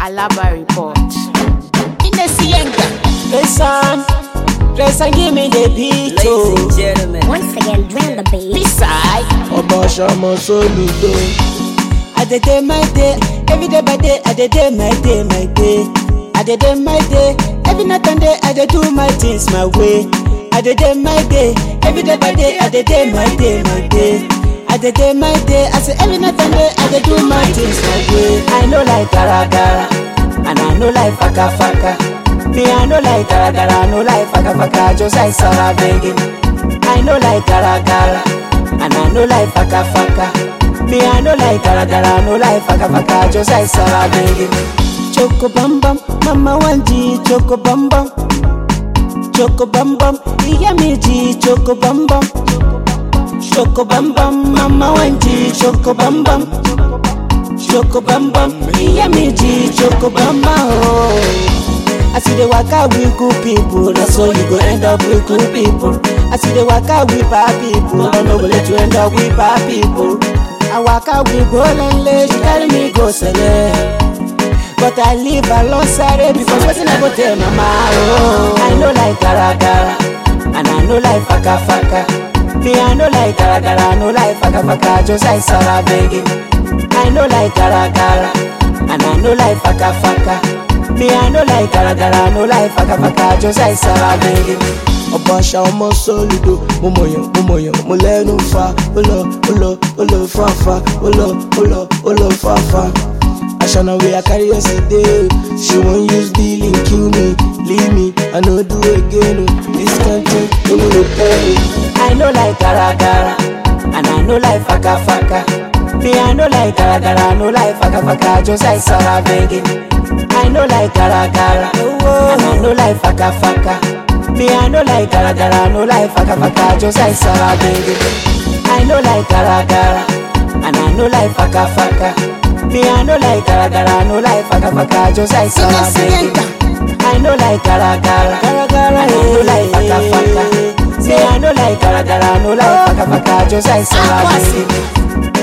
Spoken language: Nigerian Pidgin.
Alaba report. Inesienga. Listen, listen, give me the beat, Ladies oh. and gentlemen, Once again, drill the beat. Beside. Obashamo Soludo. I dey day my day, every day by day, I dey day my day, my day. I dey day my day, every night and day, I dey do my things my way. I dey day my day, every day by day, I dey day my day, my day. I dey day my day, I say every night and day, I dey do my things my way. I know like gara gara, and I know like faka faka. Me I know like gara gara, I know like faka faka, just like Sarah begging. I know like gara gara, and I know like faka faka. Me I know like gara gara, I know like faka faka, just like Sarah begging. Choco bam bam, mama wanji, choco bam bam. Choco bam bam, iya miji, choco bam bam. Choco bam bam, mama wanji, choco bam bam. Choco bam bam, iya miji, choco bam bam. Oh. I see the waka with good people, that's how you go end up with good people. I see the waka with bad people, I no go let you end up with bad people. I waka with golden lady, she carry me go sele. But I live alongside it because wetin I go tell mama oh. I know like gara gara, and I know like faka faka. Me I know like gara gara, I know like faka faka, just like Sarah begging. I know like gara gara, and I know like faka faka. Me I know like gara gara, I know like faka faka, just like Sarah begging. ọbaṣà ọmọ sọlùdò mo mọyàn mo mọyàn mo lẹnu fa ó lọ ó lọ ó lọ fàáfà ó lọ ó lọ ó lọ fàáfà. Ashana way I carry yesterday. She won't use dealing, kill me, leave me. I no do again. oh. This can't take no me to pay. I know like gara gara, and I know like faka faka. Me I know like gara gara, I know like faka faka, just like Sarah begging. I know like gara gara, and I know like faka faka. Me I know like gara gara, I know like faka faka, just like Sarah begging. I know like gara gara, and I know like faka faka. Me I know like gara gara, I know like faka faka, just like Sarah begging. I know like gara gara, gara gara, and I know like faka faka. Me I know like gara gara, I know like faka faka, just like Sarah begging.